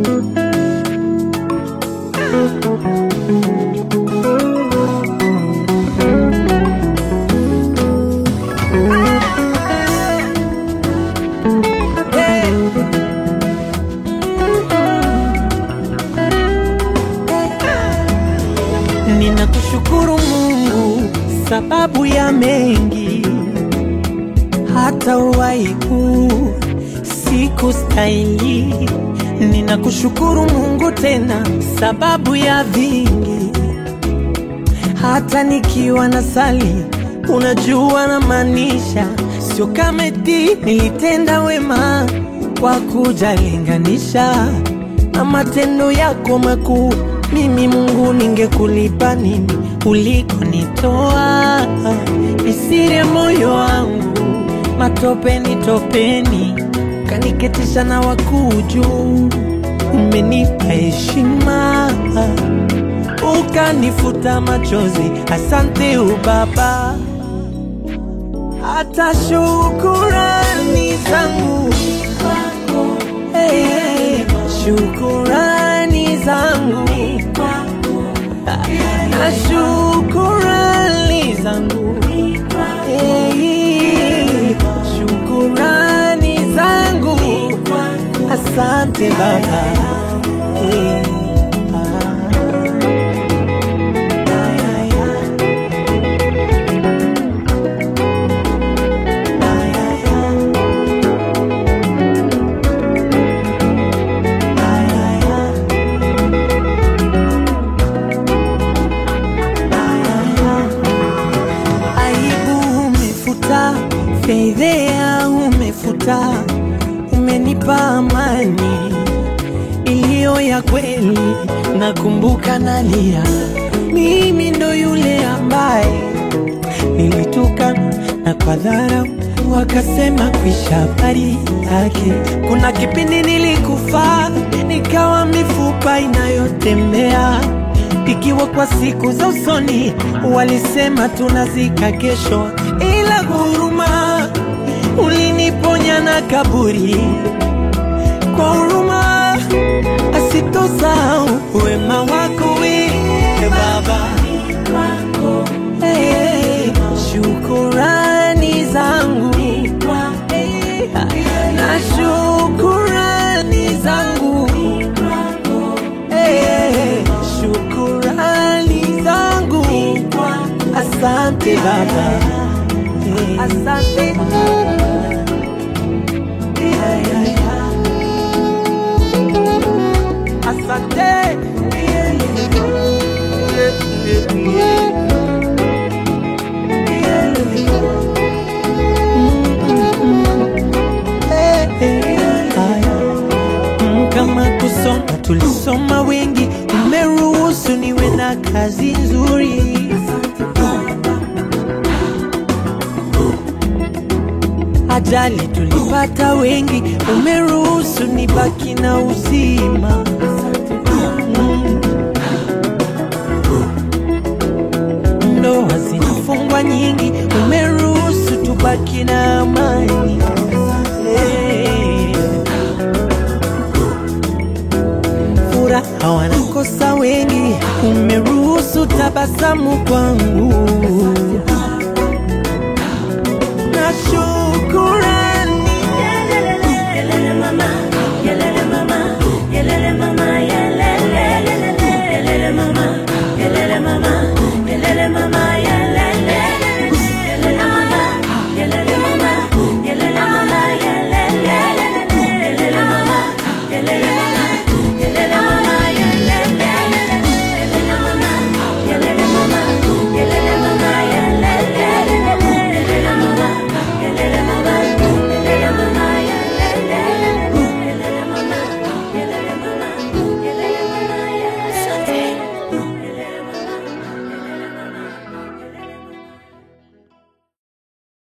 Ninakushukuru Mungu sababu ya mengi, hata uwaiku siku stahili. Ninakushukuru Mungu tena sababu ya vingi, hata nikiwa na sali, unajua na maanisha, sio kama eti nilitenda wema kwa kujalinganisha na matendo yako makuu. Mimi Mungu, ningekulipa nini ulikonitoa? Nisire moyo wangu matopeni topeni, kaniketisha na wakuu juu. Umenipa heshima ukanifuta machozi, asante ubaba. Hata shukurani zangu hey, hey, shukurani zangu na shukurani zangu hey, shukurani zangu asante baba hey, ah. Aibu umefuta, fedhea umefuta, umenipa amani iliyo ya kweli. Nakumbuka nalia, mimi ndo yule ambaye nilituka na kwa dharau wakasema kwisha habari yake. Kuna kipindi nilikufa nikawa mifupa inayotembea ikiwa kwa siku za usoni walisema tunazika kesho, ila huruma uliniponya na kaburi kwa huruma asitosahau wema wako we Baba. Hey, hey, shukurani zangu Hey, na shukurani zangu Hey, hey, shukurani zangu asante Baba Hey. Asante Asante Mm, kama kusoma tulisoma wengi, umeruhusu niwe na kazi nzuri. Ajali tulipata wengi, umeruhusu nibaki na uzima. Mm. Ndoa zinafungwa nyingi, umeruhusu tubaki na amani. Hey. Furaha wanakosa wengi, umeruhusu tabasamu kwangu.